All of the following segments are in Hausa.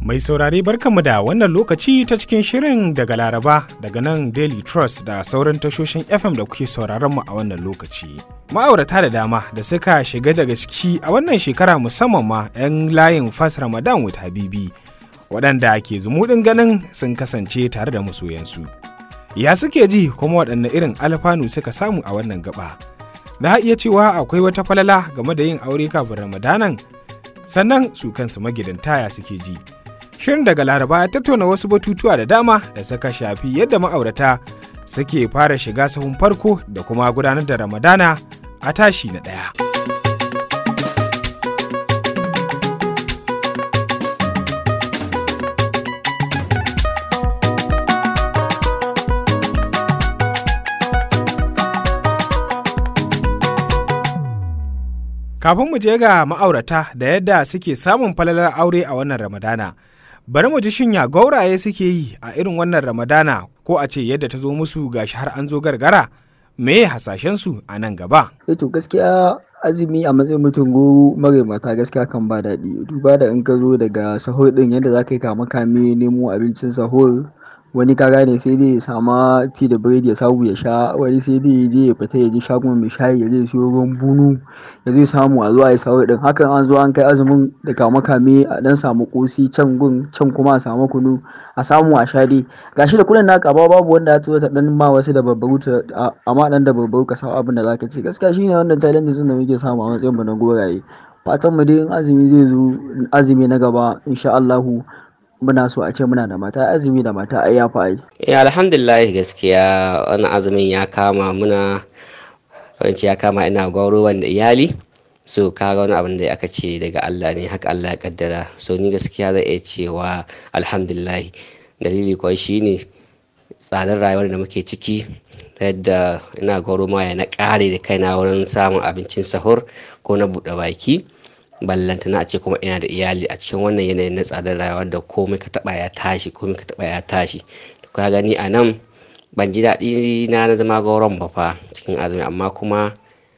Mai saurare barkanmu da wannan lokaci ta cikin shirin daga Laraba daga nan Daily Trust da sauran tashoshin FM da kuke sauraron mu a wannan lokaci. Ma'aurata da dama da suka shiga daga ciki a wannan shekara musamman ma 'yan layin fas Ramadan with Habibi waɗanda ke zumuɗin ganin sun kasance tare da masoyansu. Ya suke ji kuma waɗanne irin alfanu suka samu a wannan gaba. Za a iya cewa akwai wata falala game da yin aure kafin Ramadanan sannan su kansu magidanta ya suke ji. Shirin daga Laraba ya tattauna wasu batutuwa da dama da suka shafi yadda ma'aurata suke fara shiga sahun farko da kuma gudanar da Ramadana a tashi na ɗaya. Kafin mu je ga ma'aurata da yadda suke samun falalar aure a wannan Ramadana. Bari mu ji shinya gauraye suke yi a irin wannan Ramadana ko a ce yadda ta zo musu gashi har an zo gargara me hasashensu a nan gaba. to gaskiya azumi a matsayin mutum goro mare mata gaskiya kan ba daɗi duba da in ka zo daga sahur ɗin yadda za ka yi kama kame nemo abincin sahur wani ka gane sai dai ya sama ti da biredi ya samu ya sha wani sai dai ya je ya fita ya je shagon mai shayi ya je siyo ruwan bunu ya zai samu a zuwa ya sahur ɗin hakan an zo an kai azumin da kama kame a dan samu kosi can gun can kuma a samu kunu a samu a sha dai gashi da kuɗin naka ba babu wanda ya zo ta dan ma wasu da babbaru amma dan da babbaru ka samu abin da zaka ce gaskiya shine wannan challenge da muke samu a matsayin mu na goraye fatan mu dai in azumi zai zo azumi na gaba insha Allahu muna so a ce muna da mata azumi da mata ai yafi ai eh alhamdulillah gaskiya wannan azumin ya kama muna wance ya kama ina gwauro da iyali so kaga wani abin da aka ce daga Allah ne haka Allah ya kaddara so ni gaskiya zai iya cewa alhamdulillah dalili kuwa shine tsadar rayuwar da muke ciki yadda ina gwauro ma ya na kare da kaina wurin samun abincin sahur ko na buɗe baki ballantana a ce kuma ina da iyali a cikin wannan yanayin na tsadar rayuwa da komai ka taba ya tashi komai ka taba ya tashi ka gani a nan ban ji daɗi na na zama gauron ba fa cikin azumi amma kuma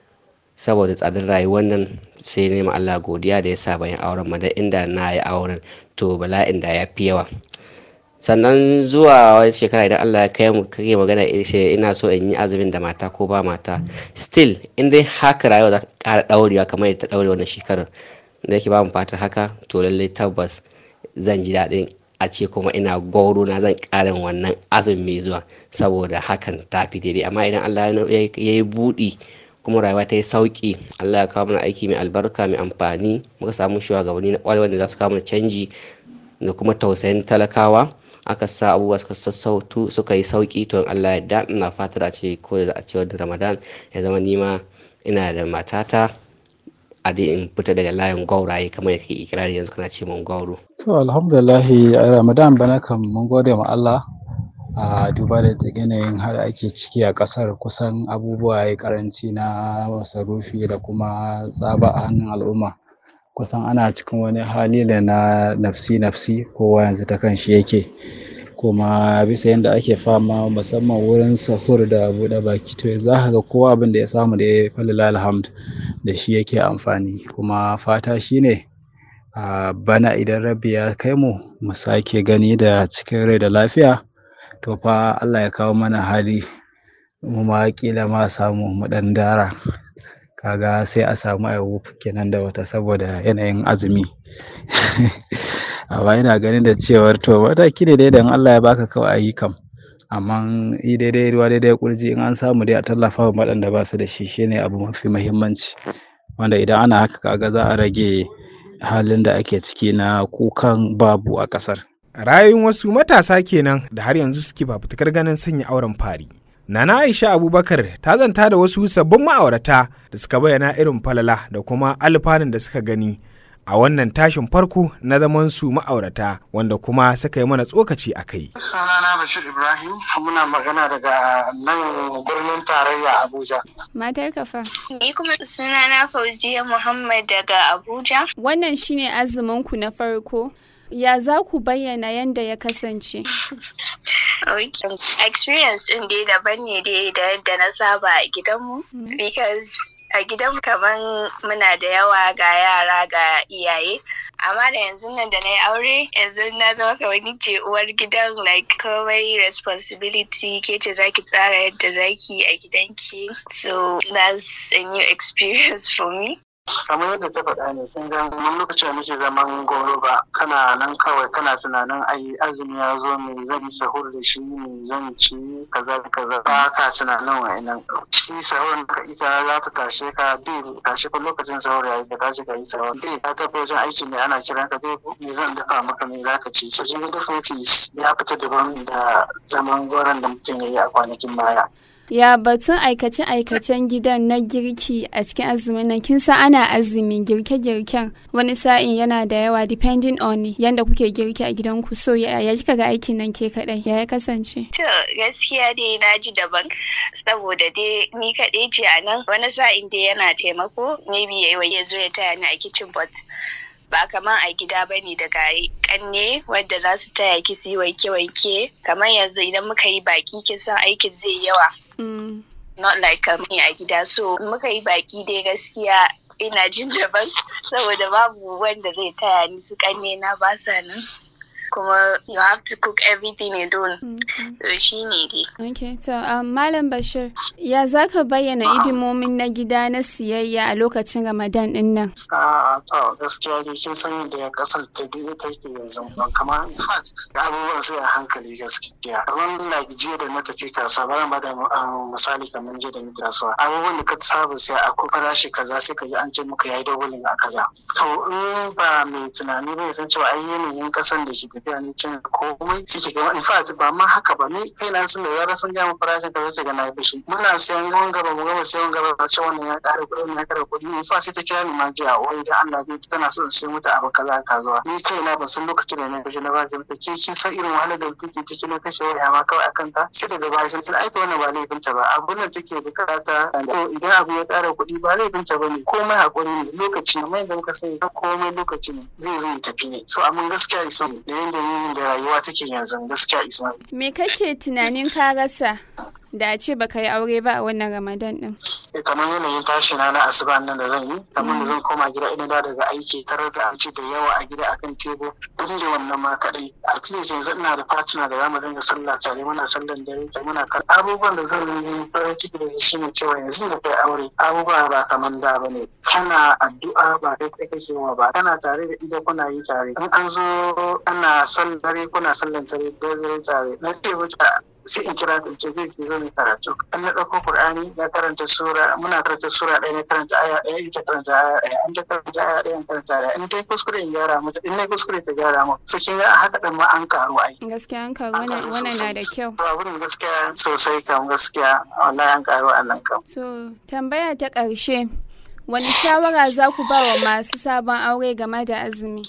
saboda tsadar rayuwar nan sai nema Allah godiya da ya sa bayan auren ma da inda na yi auren to bala'in da ya fi yawa sannan zuwa wani shekara idan Allah ya kai mu kake magana ina so in yi azumin da mata ko ba mata still in dai haka rayuwa za ta ƙara ɗaurewa kamar yadda ta ɗaure wannan shekarar da yake ba mu fatar haka to lallai tabbas zan ji daɗin a ce kuma ina gwauro na zan ƙarin wannan azumin mai zuwa saboda hakan ta fi daidai amma idan Allah ya yi buɗi kuma rayuwa ta yi sauƙi Allah ya kawo mana aiki mai albarka mai amfani muka samu shugabanni na ƙwarewa da za su kawo mana canji da kuma tausayin talakawa aka sa abubuwa suka sassautu suka yi sauki to Allah ya da ina fatar a ce ko da a ce wadda Ramadan ya zama nima ina da matata a dai in fita daga layin gwauraye kamar yake ikirari yanzu kana ce mun gwauro. To alhamdulillah Ramadan bana kan mun gode ma Allah a duba da yanayin har ake ciki a kasar kusan abubuwa ya karanci na masarufi da kuma tsaba a hannun al'umma. kusan ana cikin wani hali da na nafsi-nafsi kowa yanzu ta kan shi yake kuma bisa yadda ake fama musamman wurin sahur da buɗe baki to za ka ga kowa abin da ya samu da ya falila alhamd da shi yake amfani kuma fata shine a bana idan rabbi ya kai mu mu sake gani da cikin rai da lafiya to fa Allah ya kawo mana hali mu ma kila ma samu mu ɗan dara kaga sai a samu ayyuka kenan da wata saboda yanayin azumi amma ina ganin da cewar to mataki ne dai da Allah ya baka kawai ayi kam amma yi daidai ruwa daidai kurji in an samu dai a tallafa wa waɗanda ba su da shi shine abu mafi muhimmanci wanda idan ana haka kaga za a rage halin da ake ciki na kukan babu a ƙasar. Rayuwar wasu matasa kenan da har yanzu suke fafutukar ganin sanya auren fari. Nana Aisha Abubakar ta zanta da wasu sabbin ma'aurata da suka bayyana irin falala da kuma alfanun da suka gani a wannan tashin farko na zaman su ma'aurata wanda kuma suka yi mana tsokaci a kai. Sunana Bashir Ibrahim muna magana daga nan birnin tarayya Abuja. Matar kafa. Ni kuma sunana Fauziya Muhammad daga Abuja. Wannan shine azumin ku na farko. Ya za ku bayyana yadda ya kasance? Experience ɗin dai daban ne dai da yadda na saba a gidanmu. Because a gidan kaman muna da yawa ga yara ga iyaye amma da yanzu nan da na yi aure yanzu na zama kamar ni ce uwar gidan like komai responsibility ke ce zaki tsara yadda zaki a gidanki so that's a new experience for me kamar yadda ta faɗa ne kin ga mun lokacin da muke zaman goro ba kana nan kawai kana tunanin ai azumi ya zo me zan yi sahur da shi me zan ci kaza da kaza ba ka tunanin wa'annan shi sahur ka ita za ta tashe ka bai tashe ka lokacin sahur yayi ka tashi ka yi sahur bai ka tafi wajen aiki ne ana kiran ka bai me zan dafa maka me za ka ci so kin ga definitely ya fita daban da zaman goron da mutum ya yi a kwanakin baya Ya batun aikace-aikacen gidan na girki a cikin azumin nan kin san ana azumi girke-girken wani sa'in yana da yawa depending on yanda kuke girki a gidanku so ya ya kika ga aikin nan ke kadai ya ya kasance To gaskiya dai na ji daban saboda dai ni kaɗai ce a nan wani sa'in dai yana taimako maybe ya ya zo ya taya ni a kitchen but ba kamar a gida ba ne daga kanne wadda za su taya ki su yi wanke-wanke kamar yanzu idan muka yi baki kin san aikin zai yawa Mm. not like kamar a gida so muka yi baki dai gaskiya ina jin daban saboda babu wanda zai taya ni su kanne na ba sa nan kuma you have to cook everything alone to shi ne dai Okay, to um, Malam Bashir, ya za ka bayyana idimomin na gida na siyayya a lokacin Ramadan din nan? a to gaskiya dai kin san yadda kasar ta dai take yanzu ba kamar in fact abubuwan sai a hankali gaskiya kamar like jiya da na tafi kasuwa bari ba da um, misali kamar jiya da na tafi kasuwa abubuwan da ka saba sai a ko farashi kaza sai ka ji an ce muka yayi doubling a kaza to in ba mai tunani ba ya san cewa ai yanayin kasan da ke tafiya ne cin komai sai ki ga in fact ba ma haka ba ni kai na sun da yara sun gama farashin kaza sai ga na yi fushi muna siyan yawan gaba mu gama siyan gaba a ce wannan ya ƙara kuɗi wannan ya ƙara kuɗi in fa sai ta kira ni ma jiya wai da Allah bai tana so in siyo mata abu kaza ka zuwa ni kai na ban san lokacin da na fushi na ba ta mata ke kin san irin wahalar da mutum ke ciki na kashe waya ma kawai akan ta sai daga baya sun ai ta wannan ba laifin ta ba abun nan take bukata to idan abu ya ƙara kuɗi ba laifin ta bane komai hakuri ne lokaci ne mai da muka sani komai lokaci ne zai zo ya tafi ne so amma gaskiya isa da yanda yin da rayuwa take yanzu gaskiya isa Me kake tunanin ka rasa da a ce baka yi aure ba a wannan Ramadan din? Eh, kamar yanayin tashi na na asuba nan da zan yi kamar da zan koma gida ina da daga aiki tarar da abinci da yawa a gida akan tebur duk da wannan ma kadai at least yanzu ina da partner da zamu dinga sallah tare muna sallan dare tare muna kan abubuwan da zan yi farin ciki da shi shine cewa yanzu da kai aure abubuwa ba kaman da bane kana addu'a ba kai kai kake wa ba kana tare da ida kuna yi tare in an zo ana sallan dare kuna sallan dare dare tare na ce wuce sai in kira ta ce zai ki zo ne karatu an na ɗauko Qur'ani na karanta sura muna karanta sura ɗaya na karanta aya ɗaya ita karanta aya ɗaya an ta karanta aya ɗaya in karanta aya in ta yi kuskure in gyara mata in na yi kuskure ta gyara mu so kin ga a haka ɗin ma an karu ai Gaskiya an karu wannan wannan na da kyau. to abin gaskiya sosai kam gaskiya wallahi an karu a nan kam So, tambaya ta ƙarshe, wani shawara za ku ba wa masu sabon aure game da azumi?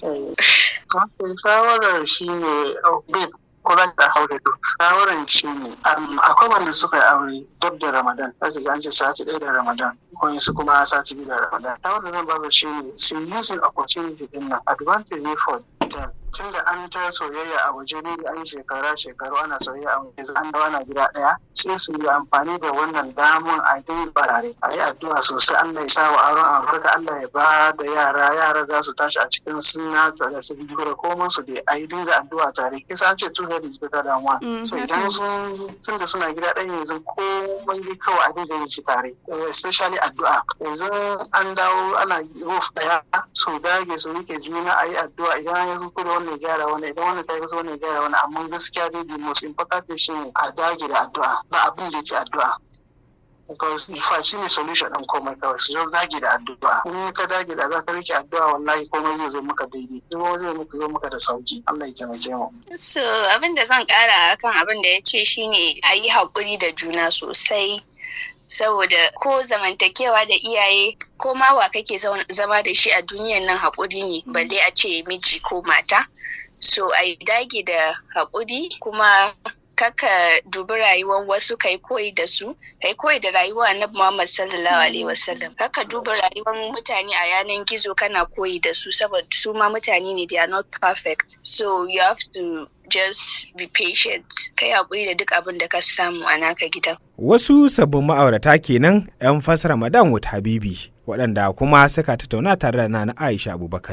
Wato shawarar shi ne babe ko zan da aure to shawarar shi ne akwai wanda suka yi aure dab da ramadan zaki ga an ce sati ɗaya da ramadan su kuma sati biyu da ramadan shawarar da zan ba su shi ne su using opportunity din nan advantage ne for them tun da an ta soyayya a waje ne da an shekara shekaru ana soyayya a waje an dawo na gida ɗaya sai su yi amfani da wannan damun a dai barare a yi addu'a sosai Allah ya sa wa aron albarka Allah ya ba da yara yara za su tashi a cikin suna da su biyu da komai su dai a yi dinga addu'a tare kisa an ce two head is better than one Mm, so haka. idan sun tun da suna gida ɗaya yanzu komai dai kawai a dinga yin shi tare Eh, especially addu'a yanzu an dawo ana roof ɗaya su dage su rike juna a yi addu'a idan ya zo da wannan gyara wani idan wannan ta yi wannan gyara wani amma gaskiya dai the most important shi ne a dage da addu'a ba abin da yake addu'a because ifa shi ne solution ɗin komai kawai su zo dage da addu'a in ka dage da za ka rike addu'a wallahi komai zai zo maka daidai kuma zai maka zo maka da sauki Allah ya taimake mu So abin da zan kara akan abin da ya ce shine a yi haƙuri da juna sosai saboda ko zamantakewa da iyaye ko ma wa kake zaun- zama da shi a duniyan nan haƙuri ne balle a ce miji ko mata so a yi dage da haƙuri kuma kaka dubi rayuwar wasu kai koyi da su kai koyi da rayuwa na Muhammad sallallahu alaihi wasallam kaka duba rayuwar mutane a yanan gizo kana koyi da su saboda su ma mutane ne they are not perfect so you have to just be patient kai hakuri da duk abin da ka samu a naka gidan Wasu sabbin ma'aurata kenan 'yan fasara Ramadan Wut Habibi waɗanda kuma suka tattauna tare da Nana Aisha Abubakar.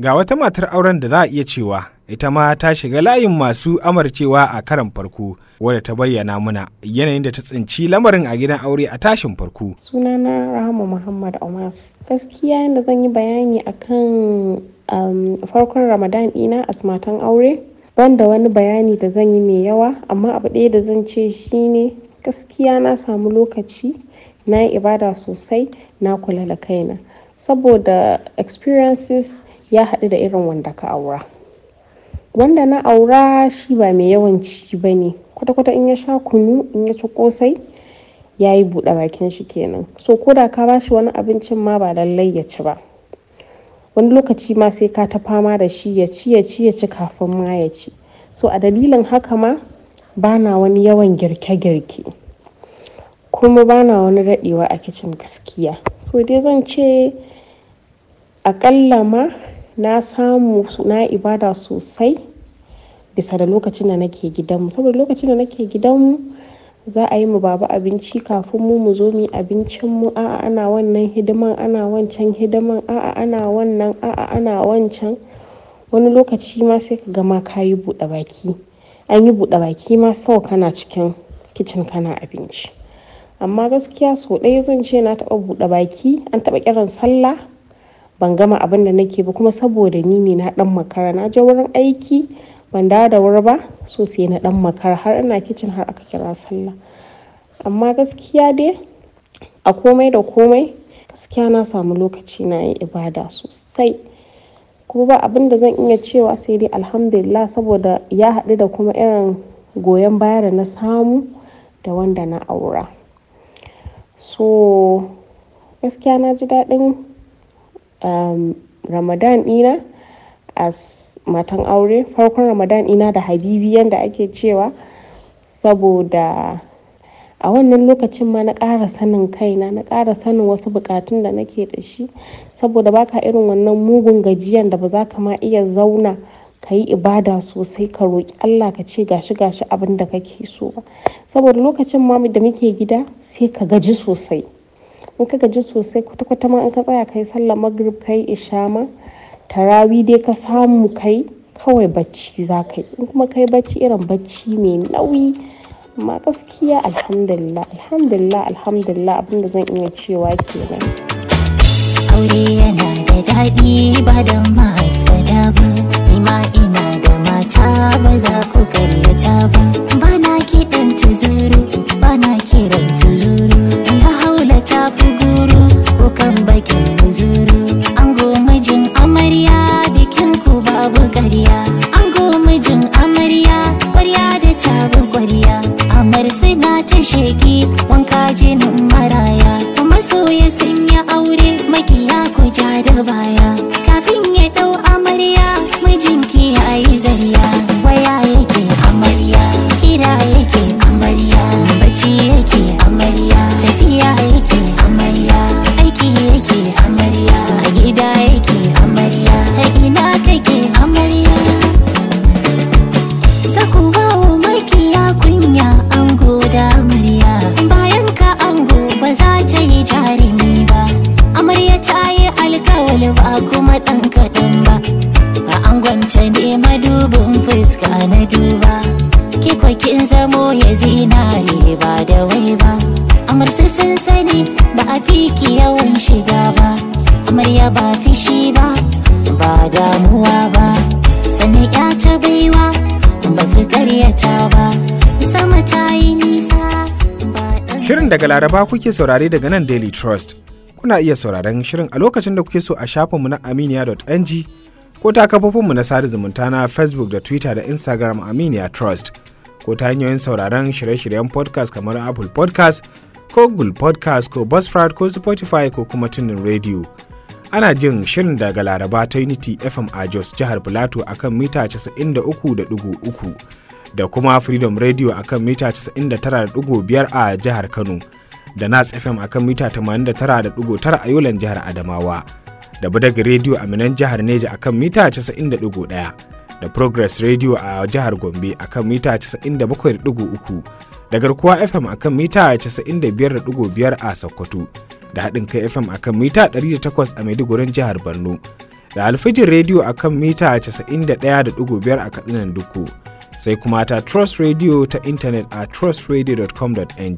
ga wata matar auren da za a iya cewa ita ma ta shiga layin masu amarcewa a karan farko wadda ta bayyana muna yanayin da ta tsinci lamarin a gidan aure a tashin farko. sunana rahama muhammad omas gaskiya yadda zan yi bayani akan um, farkon ramadan ɗina a matan aure banda wani bayani da zan yi mai yawa amma abu ɗaya da zan ce shine gaskiya na samu lokaci na yi ibada sosai na kula da kaina saboda experiences ya haɗu da irin wanda ka aura wanda na aura shi ba mai yawan ci ba ne kwata-kwata in ya sha kunu in ya ci kosai ya yi buɗe bakin shi kenan so ko da ka bashi wani abincin ma ba lallai ya ci ba wani lokaci ma sai ka ta fama da shi ya ci ya ci ya ci kafin ma ya ci so a dalilin haka ma bana wani yawan girke-girke kuma bana wani daɗewa a kicin gaskiya so dai zan ce akalla ma na samu na ibada sosai bisa da lokacin da nake gidanmu saboda lokacin da nake gidanmu za a yi mu baba abinci kafin mu mu zo mu abincin mu a'a ana wannan hidiman ana wancan hidiman a'a ana wannan a'a ana wancan wani lokaci ma sai ka gama ka yi buɗe baki an yi buɗe baki ma sau kana cikin kicin kana abinci amma gaskiya sau ɗaya zan ce na taɓa buɗe baki an taɓa kiran sallah ban gama abin da nake ba kuma saboda ni ne na ɗan makara na je wurin aiki ban dawo da wuri ba so sai na dan makara har ina kicin har aka kira sallah amma gaskiya dai a komai da komai gaskiya na samu lokaci na yin ibada sosai kuma ba abin da zan iya cewa sai dai alhamdulillah saboda ya haɗu da kuma irin goyon baya da na samu da wanda na aura so gaskiya na ji daɗin um, ramadan ɗina as matan aure farkon ramadan ina da habibi yadda ake cewa saboda a wannan lokacin ma na ƙara sanin kaina na ƙara sanin wasu buƙatun da nake da shi saboda baka irin wannan mugun gajiyan da ba za ka ma iya zauna ka yi ibada sosai ka roƙi Allah ka ce gashi gashi abin da kake so ba saboda lokacin ma da muke gida sai ka gaji sosai in ka gaji sosai kwata-kwata ma in ka tsaya kai sallar magrib kai isha ma tarawi dai ka samu kai kawai bacci za ka yi in kuma kai bacci irin bacci mai nauyi amma gaskiya alhamdulillah alhamdulillah alhamdulillah abinda zan iya cewa kenan aure yana da daɗi ba da masada ba ima ina da mata ba za ku karyata ba ba na kiɗan tuzuru ba na kiran tuzuru la haula ta fi guru ko kan bakin muzuru an mijin amarya bikin ku babu ƙarya an mijin amarya ƙwarya da tabu ƙwarya amar suna ta sheki wanka jinin maraya kuma soya sun yi aure makiya ku ja da baya kafin ya ɗau amarya mijinki ya yi zarya waya yake amarya kira yake amarya bacci yake amarya tafiya yake amarya aiki yake amarya a gida yake amarya ta ina kake amarya Zaku ba wa makiya kunya ango da amarya bayan ka ango ba za ta yi jarumi ba amarya ta yi alkawali ba kuma ɗan kaɗan ba a angonta ne madubin fuska na duba ki kin zamo ya zinare ba da wai ba amarsu sun sani ba a fiki yawan shiga ba amarya ba fishi ba ba damuwa ba sannan ya ta baiwa ba su karyata ba sama ta yi nisa ba ɗan Shirin daga Laraba kuke saurare daga nan Daily Trust. Kuna iya sauraron shirin a lokacin da kuke so a shafinmu na aminiya.ng ko ta kafofinmu na sada zumunta na Facebook da Twitter da Instagram Aminiya Trust ko ta hanyoyin sauraron shirye-shiryen podcast kamar Apple podcast ko Google podcast ko Buzzsprout ko Spotify ko kuma tunin radio. Ana jin shirin daga Laraba ta Unity FM a Jos jihar Filato akan mita 93.3 da kuma Freedom Radio akan mita 99.5 a jihar Kano da Nas FM akan mita 89.9 a Yolan jihar Adamawa da Budaga Radio a Minan jihar Neja akan mita 90.1 da Progress Radio a jihar Gombe akan mita 97.3 da Garkuwa FM akan mita 95.5 a Sokoto da haɗin kai FM akan mita 108 a Maidugurin jihar Borno da alfijin rediyo a kan mita 91.5 a katsinan duku sai kuma ta trust radio ta intanet a trustradio.com.ng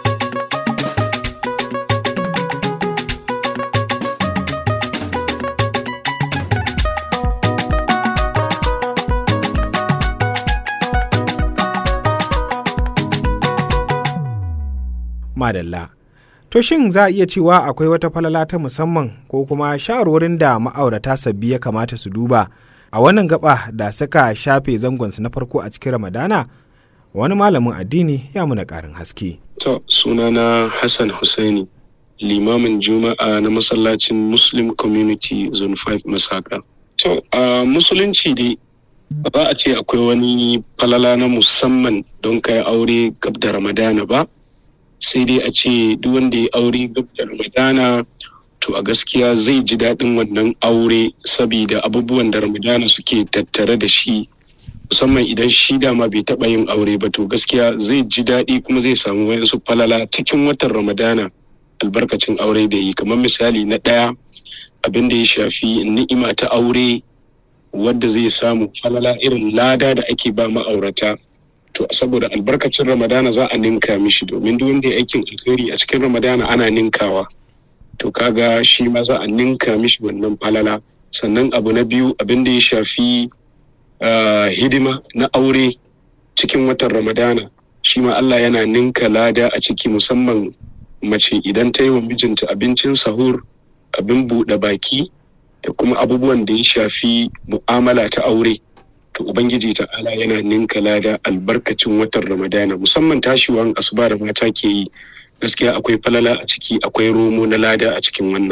madalla To shin za a iya cewa akwai wata falala ta musamman ko kuma shawarwarin da ma'aurata sabbi ya kamata su duba a wannan gaba da suka shafe zangonsu na farko a cikin Ramadana? Wani malamin addini ya muna ƙarin haske. To sunana Hassan Hussaini, limamin Juma'a na masallacin Muslim Community Zone 5 Masaka. To a musulunci dai ba a ce akwai wani falala na musamman don kai aure gab da Ramadana ba. sai dai a ce duk wanda ya aure gab da ramadana to a gaskiya zai ji daɗin wannan aure saboda abubuwan da ramadana suke tattare da shi musamman idan shi dama bai taɓa yin aure ba to gaskiya zai ji daɗi kuma zai samu wayansu falala cikin watan ramadana albarkacin aure da yi kamar misali na ɗaya abin da ya shafi ni'ima ta aure wadda zai samu falala irin lada da ake ba ma'aurata to saboda albarkacin ramadana za a ninka mishi domin duk wanda ya aikin alkhairi a cikin ramadana ana ninkawa to kaga shi ma za a ninka mishi wannan falala sannan abu na biyu abin da ya shafi hidima na aure cikin watan ramadana shi ma Allah yana ninka lada a ciki musamman mace idan ta yi wa mijinta abincin sahur abin buɗe baki da kuma abubuwan da ya shafi mu'amala ta aure to ubangiji ta'ala yana ninka lada albarkacin watan ramadana musamman tashiwan asuba da mata ke yi gaskiya akwai falala a ciki akwai romo na lada a cikin wannan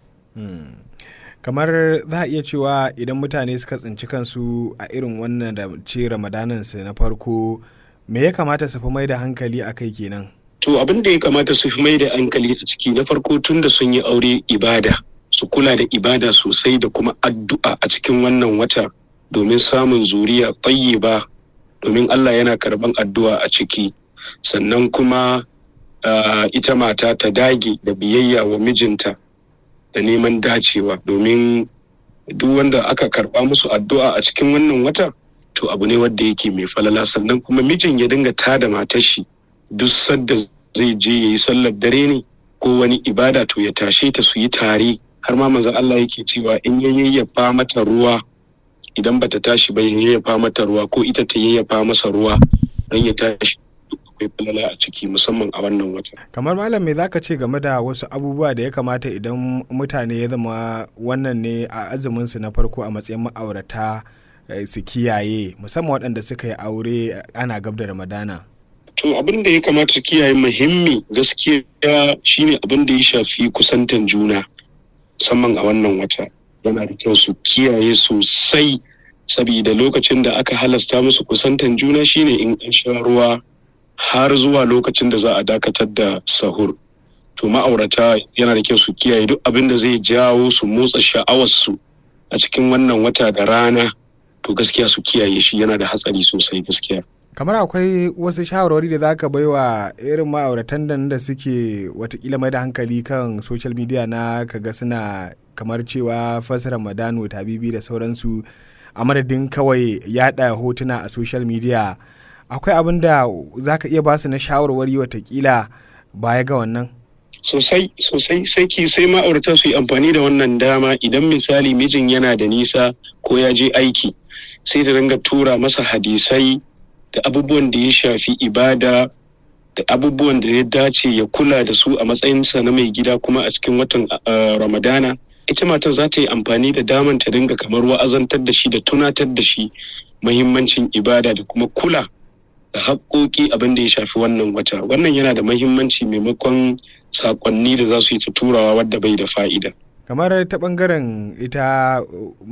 kamar za a iya cewa idan mutane suka tsinci kansu a irin wannan da ce ramadanan su na farko me ya kamata su fi mai da hankali a kai kenan to abin da ya kamata su fi mai da hankali a ciki na farko tun da sun yi aure ibada su kula da ibada sosai da kuma addu'a a cikin wannan wata domin samun zuriya ba domin Allah yana karban addu'a a ciki sannan kuma uh, ita mata ta dage da biyayya wa mijinta da neman dacewa domin duk wanda aka karba musu addu'a a cikin wannan wata to abu ne wanda yake mai falala sannan kuma mijin ya dinga tada matar shi duk sadda zai je ya yi sallar dare ne ko wani ibada to ya tashe ta su yi tare har ma manzon Allah yake cewa in ya yayyafa mata ruwa idan bata tashi ba yayyafa mata ruwa ko ita ta yayyafa masa ruwa don ya tashi akwai falala a ciki musamman a wannan wata. kamar malam me zaka ce game da wasu abubuwa da ya kamata idan mutane ya zama wannan ne a azumin su na farko a matsayin ma'aurata su kiyaye musamman waɗanda suka yi aure ana gab da ramadana to abin da ya kamata su kiyaye muhimmi gaskiya shine abin da ya shafi kusantan juna musamman a wannan wata yana da kyau su kiyaye sosai saboda lokacin da aka halasta musu kusantan juna shine in an sha ruwa har zuwa lokacin da za a dakatar da sahur to ma'aurata yana da kyau su kiyaye duk abin da zai jawo su motsa sha'awarsu a cikin wannan wata da rana to gaskiya su kiyaye shi yana da hatsari sosai gaskiya kamar akwai wasu shawarwari da za ka bai wa irin ma'auratan da da suke watakila mai da hankali kan social media na kaga suna kamar cewa fasara madano tabibi da sauransu a madadin kawai yada hotuna a social media akwai abin da za ka iya basu na shawarwari watakila baya ga wannan sosai sosai sai ki sai ma'aurata su yi amfani da wannan dama idan misali mijin yana da nisa ko ya je aiki sai ta dinga tura masa hadisai da abubuwan da ya shafi ibada da abubuwan da ya dace ya kula da su a matsayinsa na mai gida kuma a cikin watan ramadana ita matar za ta yi amfani da daman ta dinga kamar wa'azantar da shi da tunatar da shi mahimmancin ibada da kuma kula da haƙoƙi abin da ya shafi wannan wata wannan yana da mahimmanci maimakon saƙonni da za su yi ta turawa wadda bai da fa'ida kamar ta ɓangaren ita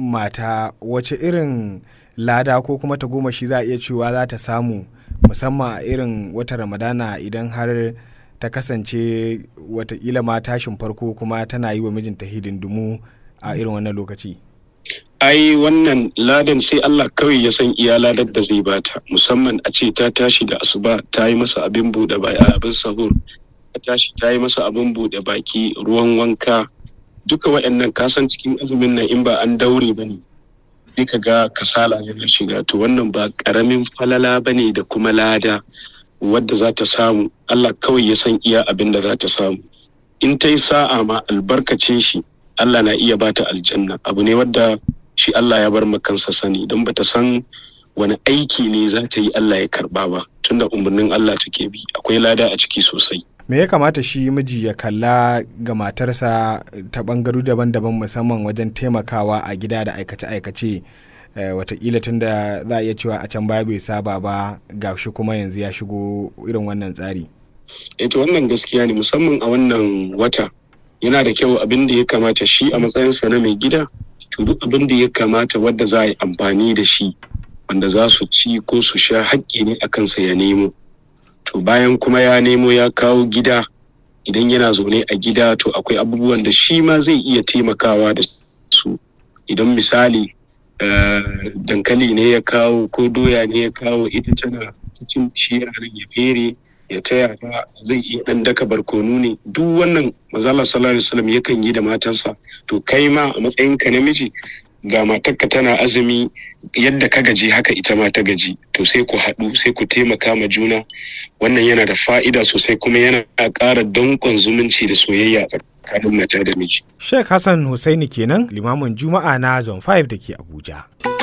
mata wace irin lada ko kuma ta goma shi za a iya cewa za ta samu musamman a irin wata ramadana idan har ta kasance watakila ma tashin farko kuma tana yi wa mijinta hidindimu a irin wannan lokaci ai wannan ladan sai Allah kawai ya san iya ladar da zai bata musamman a ce ta tashi da asuba ta yi masa abin buɗe baki abin sahur ta tashi ta yi masa abin buɗe baki ruwan wanka duka waɗannan kasan cikin azumin nan in ba an daure ba ne sai ka ga kasala yana shiga to wannan ba ƙaramin falala ba ne da kuma lada wadda za ta samu Allah kawai ya san iya abin da za ta samu in ta yi sa'a ma albarkacin shi Allah na iya bata aljanna abu ne wadda shi Allah ya bar kansa sani don bata san wani aiki ne za ta yi Allah ya karba ba tunda umarnin Allah take bi akwai lada a ciki sosai me ya kamata shi miji ya kalla ga matarsa ta bangaru daban-daban musamman wajen taimakawa a gida da aikace-aikace watakila tun da za a iya cewa a can baya bai saba ba ga shi kuma yanzu ya shigo irin wannan tsari eto wannan gaskiya ne musamman a wannan wata yana da kyau abin da ya kamata shi a matsayinsa na mai gida to duk abin da ya kamata wadda za a yi amfani da shi wanda za su ci ko su sha haƙƙi ne a kansa ya nemo to bayan kuma ya nemo ya kawo gida idan yana zaune a gida to akwai abubuwan da shi ma zai iya taimakawa da su idan misali dankali ne ya kawo ko doya ne ya kawo ita tana cikin shi yaran ya fere ya taya ta zai iya dan daka barkonu ne duk wannan mazala sallallahu alaihi wasallam yakan yi da matansa to kai ma a matsayinka namiji ga matarka tana azumi yadda ka gaji haka ita ma ta gaji to sai ku haɗu sai ku taimaka ma juna wannan yana da fa'ida sosai kuma yana ƙara danƙon zumunci da soyayya tsakanin mata da miji. Sheikh Hassan Hussaini kenan limamin Juma'a na Zone 5 da ke Abuja.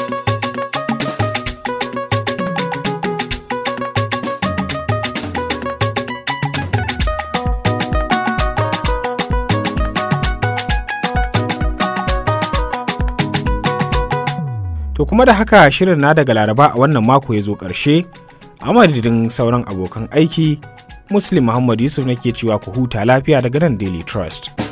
To kuma da haka shirin na daga Laraba a wannan mako ya zo ƙarshe, a madadin sauran abokan aiki, Muslim Muhammad Yusuf nake cewa ku huta lafiya daga nan Daily Trust.